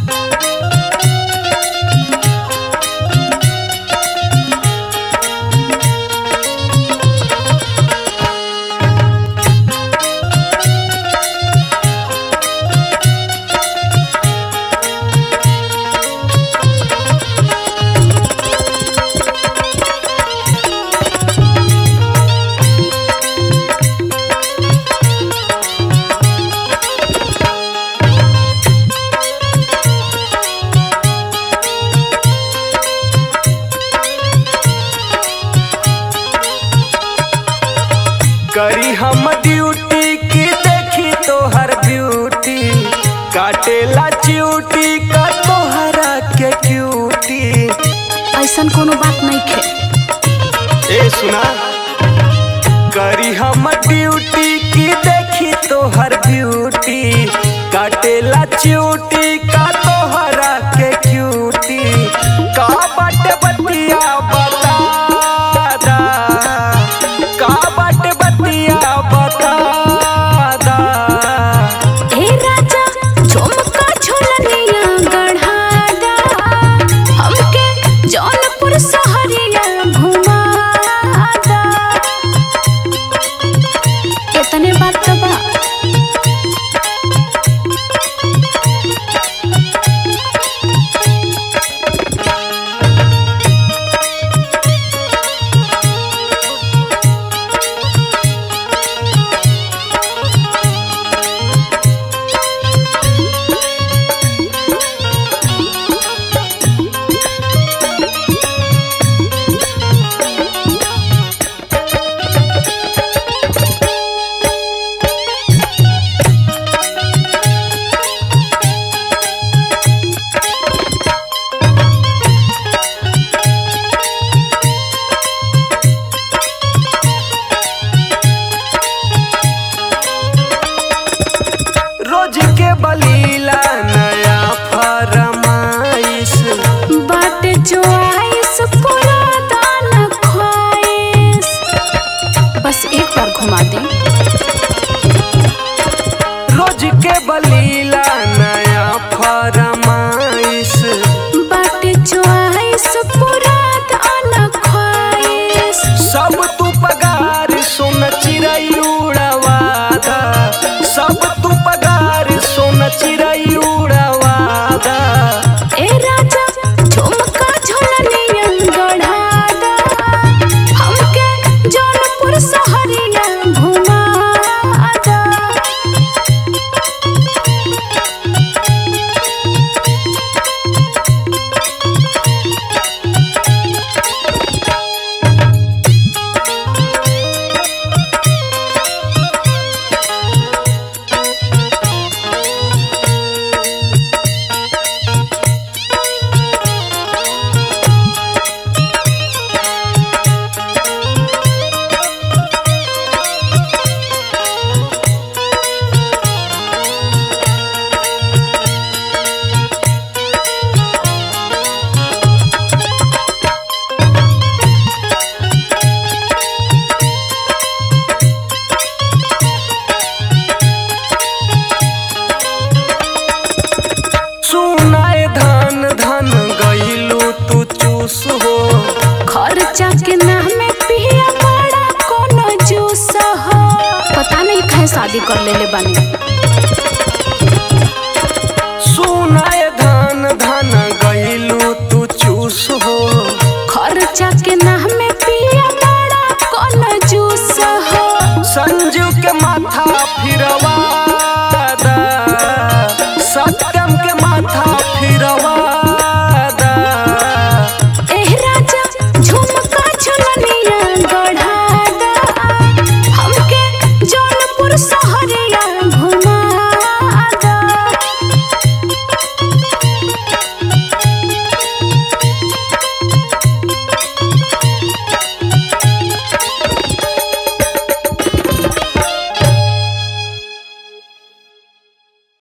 करी हम ड्यूटी की देखी तोहर ब्यूटी काटेला च्यूटी का तोहरा के क्यूटी ऐसन कोनो बात नहीं खे ए सुना करी हम ड्यूटी की देखी तोहर ब्यूटी काटेला च्यूटी का तोहरा के क्यूटी का बाटे बतिया बता दा का बाटे बतिया बता दा हे राजा झुमका झुलनिया गढ़ादा हमके जौनपुर सहरिया घुमादा इतने बात तो बा रोज के बलीला नया फरमाइश बाट जो आइस पूरा दान ख्वाइस बस एक बार घुमा दे रोज के बलीला नया फरमाइश बाट जो आइस पूरा दान ख्वाइस सब तू पगार सोन चिड़ै उड़वादा सब तू पगार सोन चिड़ै उड़वादा ए राजा झुमका झुलनिया गढ़ादा हमके जौनपुर सहरिया घुमादा सुनाए धन धन गईलू तू चूस हो खर्चा के नामे पिया बड़ा कोनो जूस हो पता नहीं कहे शादी कर लेले बानी